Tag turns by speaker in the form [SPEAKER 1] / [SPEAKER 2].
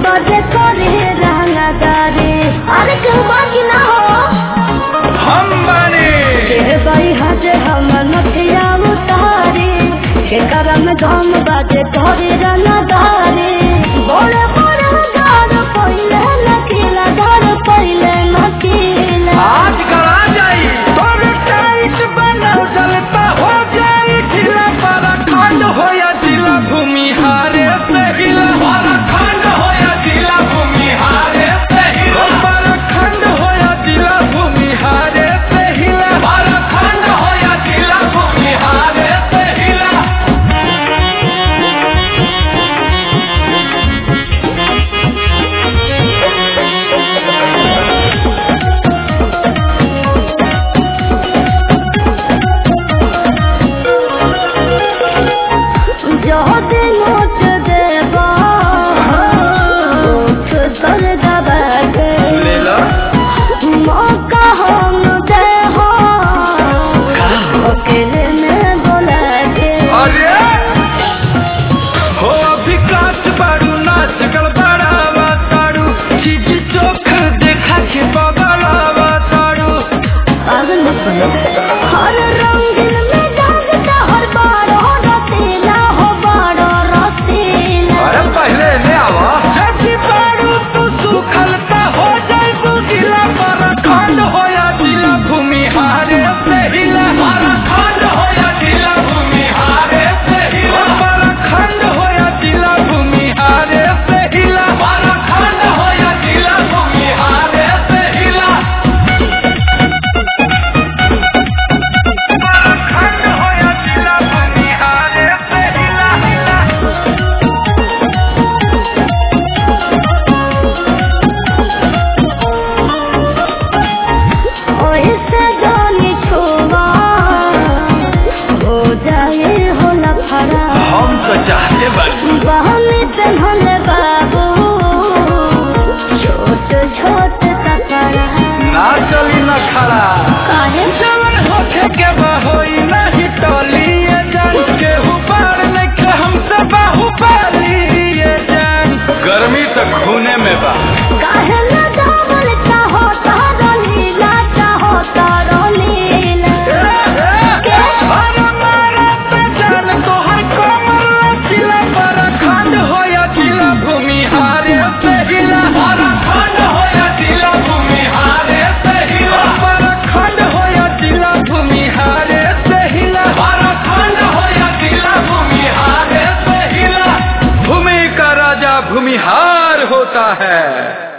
[SPEAKER 1] बजे करे रहना दारे अरे क्यों बाकी ना हो
[SPEAKER 2] हम बानी
[SPEAKER 1] के बाई हजे हम नथिया उतारे के करम धम बाजे करे रहना दारे बोले बोले दार पहिले नकीला दार पहिले नकीला
[SPEAKER 2] आज करा जाई तोर टाइट बनल चलता हो जाई ढीला पर खंड होया जिला भूमि हारे से हिला पर खंड होया जिला भूमि हारे से हिला पर खंड होया जिला भूमि हारे से हिला पर खंड होया जिला भूमि हारे से हिला
[SPEAKER 1] जो दिन नोट देबा उठ कर दबा दे
[SPEAKER 2] ले ला
[SPEAKER 1] मौका हम दे हो अकेले में बोला दे
[SPEAKER 2] अरे हो अभी काच बारू नाच कर बड़ावा तारू चीज चोख देखा के बबलावा तारू
[SPEAKER 1] पागल मत बनो हर रंगीन में जागता हर बारो रसीला हो बारो रसीला
[SPEAKER 2] अरे पहले ले आवा जैसी बारू तू सुखलता हो जाए बुगिला पर खंड होया जिला भूमि हारे से हिला पर खंड होया जिला भूमि हारे से हिला पर खंड होया जिला भूमि हारे से हिला पर खंड होया जिला भूमि हारे से हिला खंड होया जिला भूमि हारे से हिला
[SPEAKER 1] ओइसे जानी छुआ हो जाए हो लफड़ा
[SPEAKER 2] हम तो चाहते बानी
[SPEAKER 1] बहनी पेन्हल बाबू छोट छोट कपड़ा
[SPEAKER 2] ना चली न खड़ा
[SPEAKER 1] काहे
[SPEAKER 2] चलन होखे के बहोई नहीं टोली ये जान के ऊपर लेके हमसे बाहु पाली ये जान गर्मी तो खूने में बा
[SPEAKER 1] काहे न दामन चाहो तारो लीला चाहो तारो लीला
[SPEAKER 2] अरे मारा पे जान तोहर कमर लचीला पर खंड होया जिला भूमि हारे से हिला पर खंड होया जिला भूमि हारे से हिला पर खंड होया जिला भूमि हारे से हिला पर खंड होया जिला भूमि हारे से हिला भूमि का राजा भूमिहार होता है